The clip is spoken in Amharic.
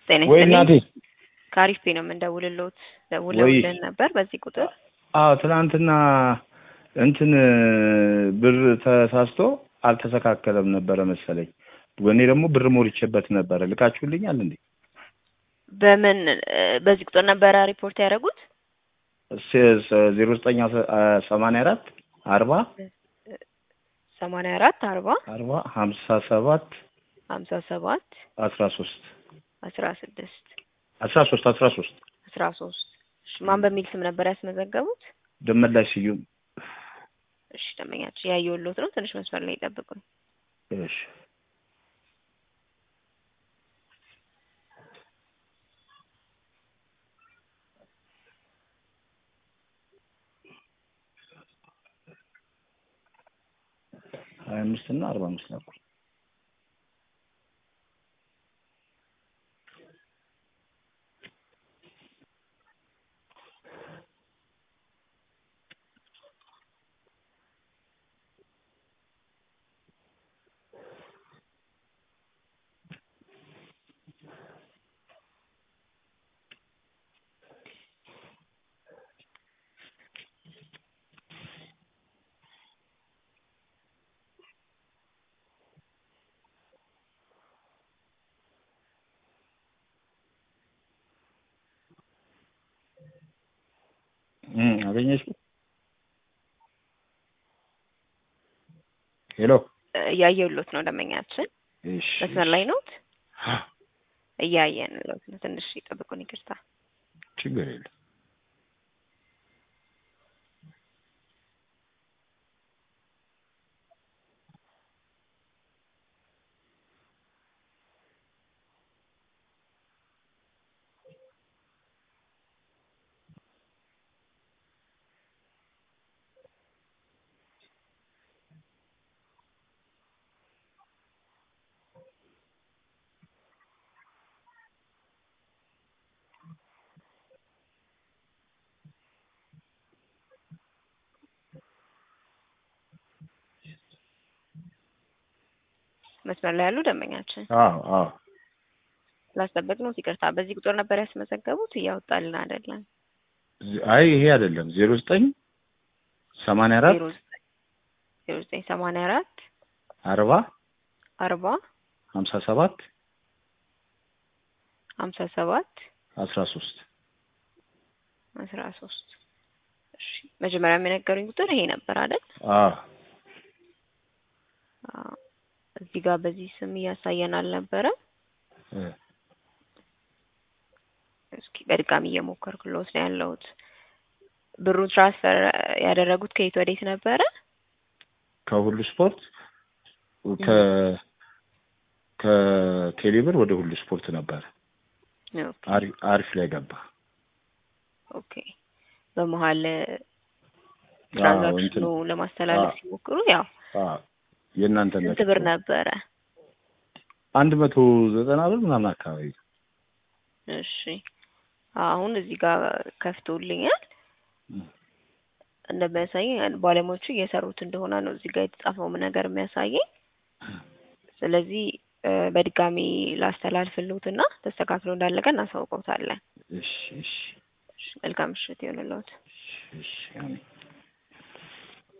ጤና ወይ ይስጥልኝ። እናቴ ከአሪፍ ፔ ነው የምንደውልልዎት። ደውለውልን ነበር በዚህ ቁጥር። አዎ ትናንትና እንትን ብር ተሳስቶ አልተስተካከለም ነበረ መሰለኝ። እኔ ደግሞ ብር ሞልቼበት ነበረ። ልካችሁልኛል እንዴ? በምን እ፣ በዚህ ቁጥር ነበረ ሪፖርት ያደረጉት? ዜሮ ዘጠኝ ሰማንያ አራት አርባ ሰማንያ አራት አርባ አርባ ሀምሳ ሰባት ሀምሳ ሰባት አስራ ሶስት አስራ ስድስት አስራ ሶስት አስራ ሶስት አስራ ሶስት እሺ ማን በሚል ስም ነበር ያስመዘገቡት? ደመላሽ ስዩም። እሺ ደንበኛችን ያየሁልዎት ነው። ትንሽ መስመር ላይ ይጠብቁኝ። እሺ ሀያ አምስት እና አርባ አምስት ነበር። እም አገኘሽው? ሄሎ እ፣ እያየሁልዎት ነው ደንበኛችን። እሺ መስመር ላይ ነዎት? እያየንልዎት ነው። ትንሽ ይጠብቁን። ይቅርታ። ችግር የለም። መስመር ላይ ያሉ ደንበኛችን አዎ አዎ ስላስጠበቅነው ይቅርታ። በዚህ ቁጥር ነበር ያስመዘገቡት? እያወጣልን አይደለም። አይ ይሄ አይደለም። ዜሮ ዘጠኝ ሰማንያ አራት ዜሮ ዘጠኝ ዜሮ ዘጠኝ ሰማንያ አራት አርባ አርባ ሀምሳ ሰባት ሀምሳ ሰባት አስራ ሶስት አስራ ሶስት እሺ መጀመሪያ የነገሩኝ ቁጥር ይሄ ነበር አይደል? አዎ አዎ። እዚህ ጋር በዚህ ስም እያሳየን አልነበረም። እ እስኪ በድጋሚ እየሞከርኩልዎት ነው ያለሁት። ብሩ ትራንስፈር ያደረጉት ከየት ወዴት ነበረ? ከሁሉ ስፖርት ከ ከቴሌብር ወደ ሁሉ ስፖርት ነበር። ኦኬ አሪፍ አሪፍ ላይ ገባ። ኦኬ። በመሀል አዎ ትራንዛክሽኑ እንትን ለማስተላለፍ አዎ ሲሞክሩ ያው አዎ የእናንተ ስንት ብር ነበረ? አንድ መቶ ዘጠና ብር ምናምን አካባቢ እሺ አሁን እዚህ ጋር ከፍቶልኛል። እም። እንደሚያሳየኝ ባለሙያዎቹ እየሰሩት እንደሆነ ነው እዚህ ጋር የተጻፈው ነገር የሚያሳየኝ። ስለዚህ እ፣ በድጋሚ ላስተላልፍልዎትና ተስተካክሎ እንዳለቀ እናሳውቀውታለን። እሺ እሺ እሺ፣ መልካም ምሽት ይሆንልዎት። እሺ እሺ አሜን።